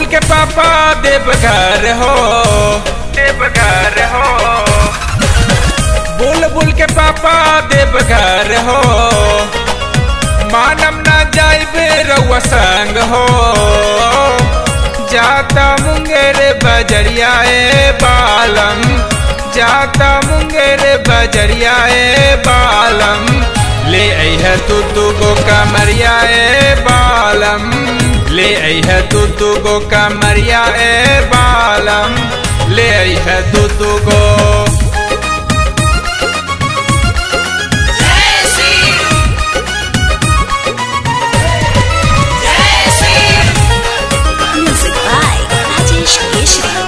के पापा देवघर हो देवघर हो बुलबुल के पापा देवघर हो मानम ना जाइबे रउआ संग हो जाता मुंगेर बजरिया ए बालम जाता मुंगेर बजरिया ए बालम ले अह तू तू गो कमरिया ए बालम ले अह तू तू गो कमरिया ए बालम ले अह तू तू गो जय श्री जय Shri Music by Rajesh Keshri.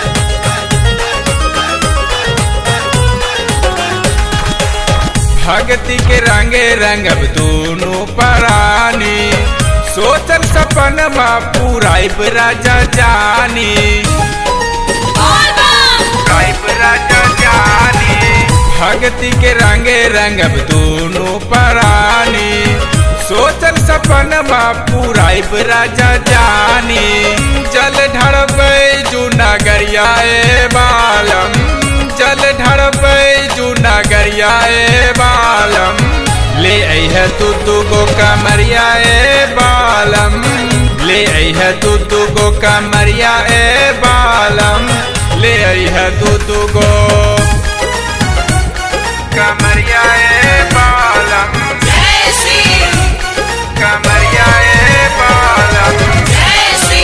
भगति के रंगे रंगब दोनों परानी सोचल सपन मा पूराइब राजा जानी बोल बम राइब राजा जानी भगति के रंगे रंगब दोनों परानी सोचल सपन मा पूराइब राजा जानी जल ढड़बै जूनागरिया ए बालम जल ढड़बै जूनागरिया ए बालम ले अह तू तू गो कमरिया ए बालम ले अह तू तू गो कमरिया ए बालम ले अह तू तू गो कमरिया ए बालम जय श्री कमरिया ए बालम जय श्री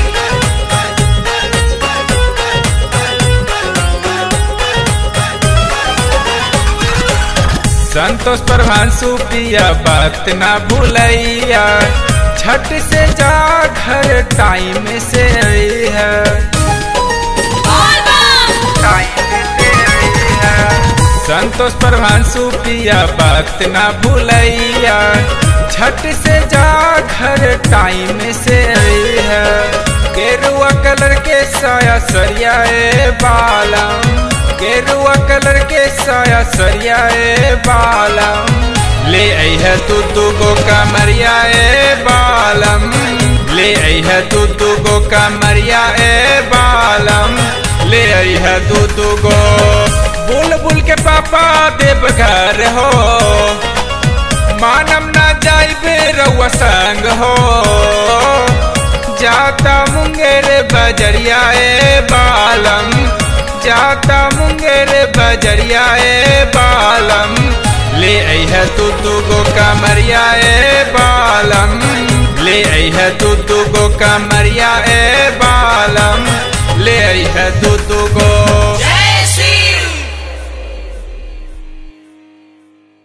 संतोष प्रभांशु पिया बात ना भूलैया झट से जा घर टाइम से आई है बोल बम टाइम से आई है संतोष प्रभांशु पिया बात ना भूलैया झट से जा घर टाइम से आई है गेरुआ कलर के साया सरिया ए बालम गेरुआ कलर के साया सरिया ए बालम ले अह तू तू गो कमरिया ए बालम ले अह तू तू गो कमरिया ए बालम ले अह तू तू गो बुलबुल के पापा देवघर हो मानम ना जाइबे रउआ संग हो जाता मुंगेर बजरिया ए बालम जाता मुंगेर बजरिया ए बालम ले अह तू तू गो कमरिया ए बालम ले अह तू तू गो कमरिया ए बालम ले अह तू तू गो जय